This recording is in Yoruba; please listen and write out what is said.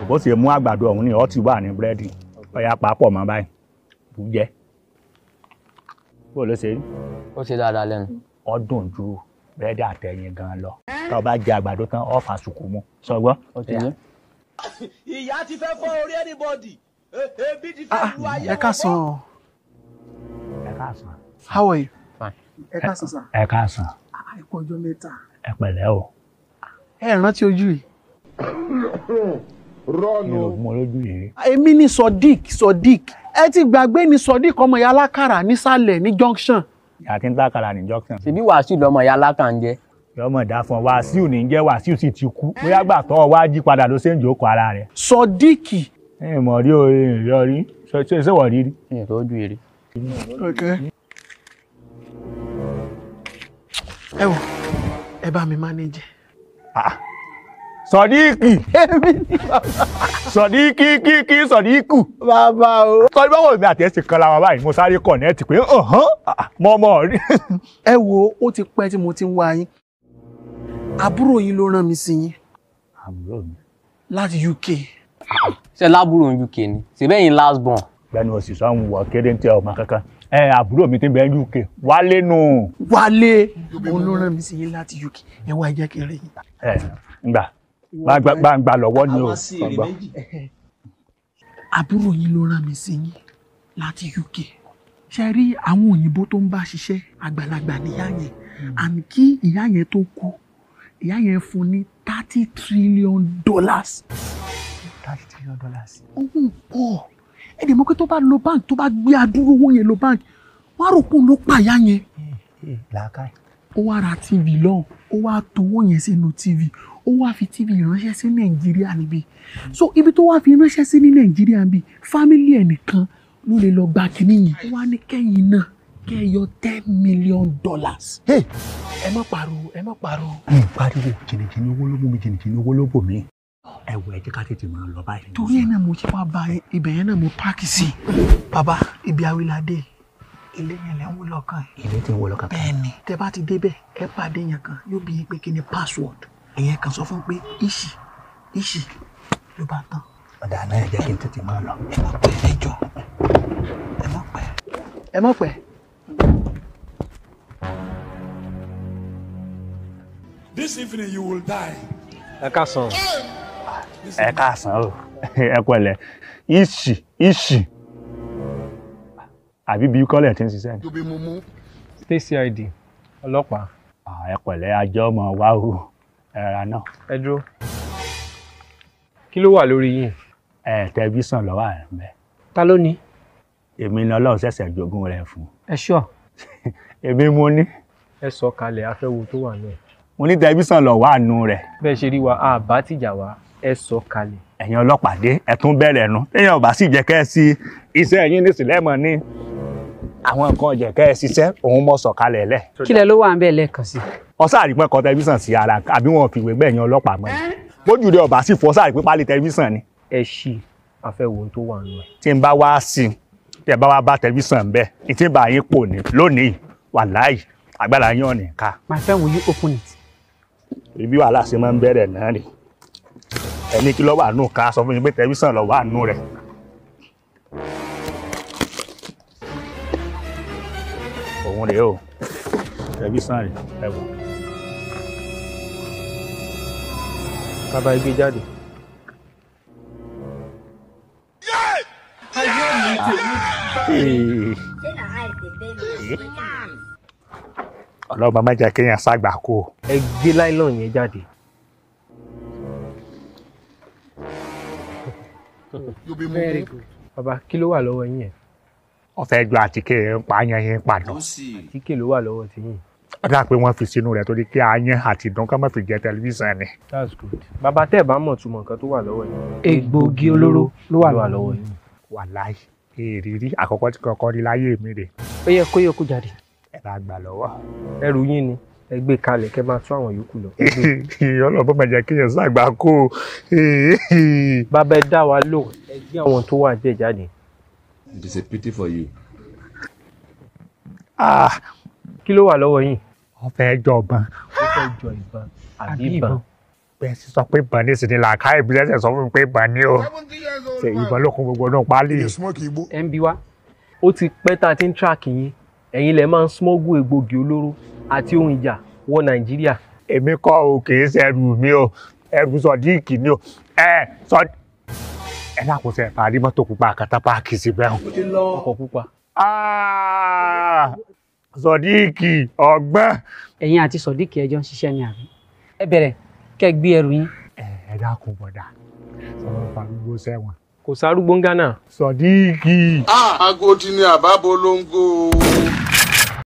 bó ṣe mú àgbàdo ọ̀hún ni ọtí wà ní búrẹ́dì ọ̀yà papọ̀ mọ́ báyìí bù jẹ́ bó ló ṣe rí ó ṣe dáadáa lẹ́nu. ọdún ju búrẹ́dì àtẹ̀yìn gan lọ tá o bá jẹ àgbàdo tán ọ fà sùkú mu sọgbọ́n. ó ti yé. ìyá ti fẹ́ fọ́ orí anybody E- ebi ti fẹ́ lu ayé ẹ káàsán ẹ káàsán how are you. Fine. ẹ káàsán sà. ẹ káàsán ẹ kú ọjọ́ mẹ́ta. ẹ pẹ̀lẹ́ o ẹ rántí ojú yìí. mi ò mọ lójú yìí èmi ni sodiq sodiq ẹ ti gbàgbé ni sodiq ọmọ ìyá alákàrà nísàlẹ̀ ní junction. ìyá tí ń tàkàrà ní junction ṣèbí wàásù lọmọ ìyá alákànjẹ. yọmọ dá fún ọ wàásù ní jẹ́ wàásù sì ti kú bóyá gbà tọ́ ọ wá jí padà ló ṣe ń jókòó ara rẹ̀ sodiq. ẹ mọ̀ rí o ẹ rí ọ rí ṣe ṣe ṣe wọ̀ rí rí. mi ò lójú èrè. okay. ẹ wò ẹ bá mi manage. sọdíkì èmi ni bàbá. sọdíkì kíkí sọdíkù. bàbá o. sọdí báwo mi àti ẹ ti kan lára báyìí mo sáré kọ̀nẹ́ẹ̀tì pé ọ̀hán mọ́ mọ́ rí. ẹ wo ó ti pẹ́ tí mo ti ń wá yín àbúrò yín ló rán mi sí yín àbúrò mi. láti UK. ṣe lábúrò uk ni ṣèbẹ́yìn last born. gbẹnu òsì sọ́hún wọ kéré ń tẹ ọmọ kankan ẹ àbúrò mi ti bẹ UK wálé nù. wálé òun ló rán mi sí yín láti UK ẹ wá ẹ jẹ́ kí n rí yín. ẹ ngbà gbàgbà lọ́wọ́ ni o àwọn sí èrè ọgbà. méjì àbúrò yín ló rán mi sí yín láti UK ṣe rí àwọn òyìnbó tó ń bá ṣiṣẹ́ àgbàlagbà níyà yẹn àmì kí ìyá yẹn tó kú ìyá yẹn fún ní thirty trillion dollars. thirty trillion dollars. owó pọ̀ ẹ dẹ̀ mọ̀ pé tó bá lo bank tó bá gbé adúrú owó yẹn lo bank wọ́n á rò pé òun ló pa ìyá yẹn làákàyè. ó wá ra tv lọ́hùn ó wá towó yẹn sínú tv ó wá fi tv ránṣẹ́ sí nàìjíríà níbí so ibi tó wá fi ránṣẹ́ sí ní nàìjíríà níbí fámílì ẹ̀ nìkan ló lè lọ gba kínní yẹn ó wá ní kẹ́yìn náà kẹ́ ẹ yọ ten million dollars. ẹ má pariwo ẹ má pariwo. mi pariwo jìnnìjìnnì owó ló mú mi jìnnìjìnnì owó ló bò mí. ẹ wọ ẹ jẹ́ ká tètè máa lọ báyìí. torí ẹ̀ náà mo ṣe wá ba ibẹ̀ yẹn náà mo páàkì sí i. bàbá ibi awilade ilé yẹn lẹ́ ń wú lọ́kàn ẹ̀. ilé tí ń wọ lọ́kàn kan. bẹ́ẹ̀ni tẹ bá ti débẹ̀ ẹ pàdé yẹn kan yóò bí yín pé kí ni password ẹ̀yẹn kan sọ fún pé ìṣì ìṣì ló bá tán ọ̀dà náà ẹ jẹ́ kí n tètè máa lọ. ẹ má pẹ́ ẹ jọ ẹ má pẹ́ ẹ má pẹ́. This evening you will die. ẹ káàsán. ẹ káàsán o ẹ pẹ̀lẹ́ ìṣì ìṣì àbí bí kọ́lẹ̀ tí ń ṣiṣẹ́ ni. To be mumu. state cid ọlọ́pàá Ah, ẹ pẹ̀lẹ́ ajọ́ ọmọ wa o ẹ̀ra náà ẹ dúró. kí ló wà lórí yìí. ẹ tẹlifíṣàn lọ́wọ́ rẹ̀ ń bẹ. ta ló ní. èmi ni ọlọ́run ṣẹ̀ṣẹ̀ jogún rẹ̀ fún. ẹ ṣọ́ èmi mo ní ẹ sọ kalẹ̀ afẹ́wo tó wà náà. mo ní tẹlifíṣàn lọ́wọ́ àánú rẹ̀ bẹ́ẹ̀ ṣe rí wa a bá tìjà wa ẹ sọ kalẹ̀. ẹ̀yin ọlọ́pàá dé ẹ tún bẹ̀rẹ̀ nu téèyàn ò bá sì jẹ́ kẹ́ ẹ sí iṣẹ́ yín ní sílẹ̀mọ̀ ní àwọn nǹkan jẹ́ kẹ́ ẹ ṣiṣẹ́ òun mọ̀ sọ̀kalẹ̀ lẹ̀. kílẹ̀ ló wà ń bẹ̀ lẹ́ẹ̀kan sí. ọ̀sáàrí pẹ́ kọ tẹlifíṣàn sí ara àbí wọn ò fìwé gbẹ̀yìn ọlọ́pàá mọ́ ni bójú rẹ̀ ọ̀bá sì fọ́ sáàrí pé pálí tẹlifíṣàn ni ẹ ṣí afẹ́wo tó wà nù ẹ̀. tí n bá wá sí i tí ẹ bá wá bá tẹlifíṣàn bẹ́ẹ̀ ìtí bá yín pò ní lónìí wàláhì agbára yín ò ní ká my friend will you open it. ibi wàhálà ṣe máa ń bẹ̀rẹ̀ náà rè ẹni kí ló wà nù ká sọ fún mi pé tẹlifíṣàn ló wà nù rẹ̀. òun rèé o tẹlifíṣàn rè ẹ wò. bàbá igbe jáde. ọlọ́mọ má jẹ́ kéèyàn ṣàgbà kó o. ẹ gbé láìlọ́n yẹn jáde. You be very mumu. good. bàbá kí ló wà lọ́wọ́ yín yẹn. wọ́n fẹ́ ju àtíkè ń pa ayan yẹn padà. tíkè ló wà lọ́wọ́ tiyín. ó dà pé wọ́n fi sínú rẹ̀ torí kí ayan àti ìdán ká má fi jẹ tẹlifíṣàn ni. that's good. bàbá tẹ́ ẹ̀ bá mọ̀ túmọ̀ nǹkan tó wà lọ́wọ́ yín. egbògi olóró ló wà lọ́wọ́ yín. wàláì èrírí àkọ́kọ́ tí kọ́kọ́ rí láyé mi rè ó yẹ kó yẹ kó jáde. ẹ bá gbà lọ́wọ́. ẹrù yín ni ẹ gbé kalẹ̀ kẹ́ máa tún àwọn yòókù lọ. ẹ gbé. ọlọ́mọ má jẹ́ kéèyàn ṣàgbà kó o. bàbá ẹ dá wa lò ẹ gbé àwọn tó wà jẹ́ jáde. It is a pity for you. Ah, kí ló wà lọ́wọ́ yín. wọ́n fẹ́ jọ̀gbọ́n ó fẹ́ jọ ìbọn àbí Àbí ìbọn. ìbọn. bẹ́ẹ̀ sì sọ pé ìbọn ní ìsìn làákà ìbílẹ̀ ṣẹ̀ sọ fún mi pé ìbọn ní o ṣe ìbọn ló kún gbogbo náà pálí. ẹ ń bi wá ó ti pẹ́ tá a ti ń track yín ẹ̀yin lẹ máa ń smuggle egbògi olóró àti ohun ìjà wọ nàìjíríà èmi kọ́ o kì í ṣe ẹrù mi o ẹrù sọdíìkì ni o ẹ sọ ẹ lákòóso ẹ parí mọ́tò pupa àkàtà páàkì síbẹ̀ o. ọkọ̀ pupa Ah, sọdíìkì ọgbọ́n. ẹ̀yin àti sọ̀díkì ẹjọ́ ń ṣiṣẹ́ ní àbí ẹ bẹ̀rẹ̀ kẹ́ ẹ gbé ẹrù yín ẹ ẹ dákun bọ̀dà sọ̀rọ̀ farúgbó sẹ́wọ̀n. kò sárúgbó ń gánà sọdíìkì. Ah, agodi ni àbábolongo.